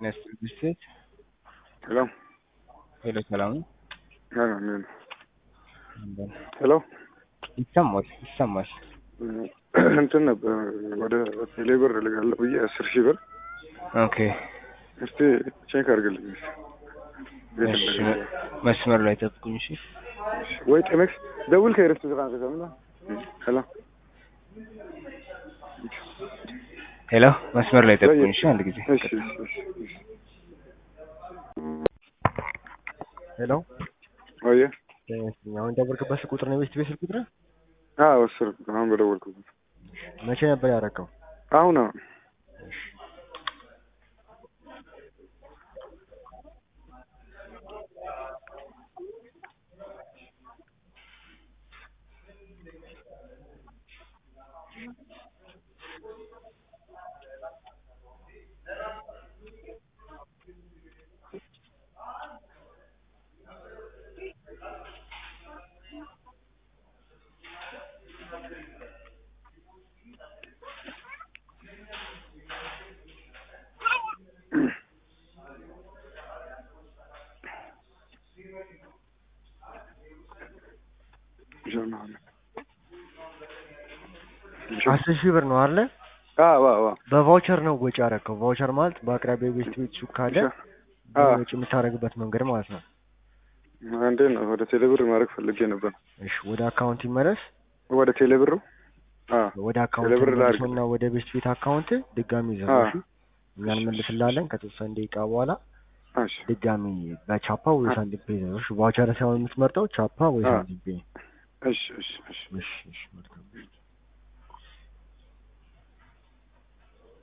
Nestor Bisset. Hello. ሄሎ ሰላም ነው? አዎ ምን ሄሎ ይሰማል ይሰማል። እንትን ነበር ወደ ቴሌብር ልጋለሁ ብዬ አስር ሺህ ብር ኦኬ እስቲ ቼክ አድርግልኝ እስቲ ቤት እሺ፣ እንደገባ። መስመር ላይ ጠብቁኝ። እሺ ወይ ጤመክስ ደውል ከይረፍት ዝቃን ከሰምና ሄሎ ሄሎ፣ መስመር ላይ ጠብቁኝ። እሺ አንድ ጊዜ እሺ እሺ እሺ እሺ ሄሎ ወየ አሁን የደወልክበት ስልክ ቁጥር ነው የቤት ቤት ስልክ ቁጥር? አዎ አስር አሁን በደወልኩበት መቼ ነበር ያደረገው? አሁን አሁን አስር ሺህ ብር ነው አይደለ? አዎ አዎ በቫውቸር ነው ወጪ ያደረገው። ቫውቸር ማለት በአቅራቢያ ቤት ቤት ሱቅ ካለ አዎ ወጪ የምታደርግበት መንገድ ማለት ነው። አንዴ ነው ወደ ቴሌብር ማድረግ ፈልጌ ነበር እሺ ወደ አካውንት ይመለስ። ወደ ቴሌብሩ አዎ ወደ አካውንት ቴሌብር ላድርግ። ይመለስና ወደ ቤት ቤት አካውንት ድጋሚ አዎ። ይዘጋሹ። እኛ እንመልስላለን ከተወሰነ ደቂቃ በኋላ እሺ ድጋሚ በቻፓ ወይ ሳንቲም ፔ ይዘጋሹ። ቫውቸር ሳይሆን የምትመርጠው ቻፓ ወይ አዎ። ሳንቲም ፔ። እሺ እሺ እሺ እሺ እሺ መልካም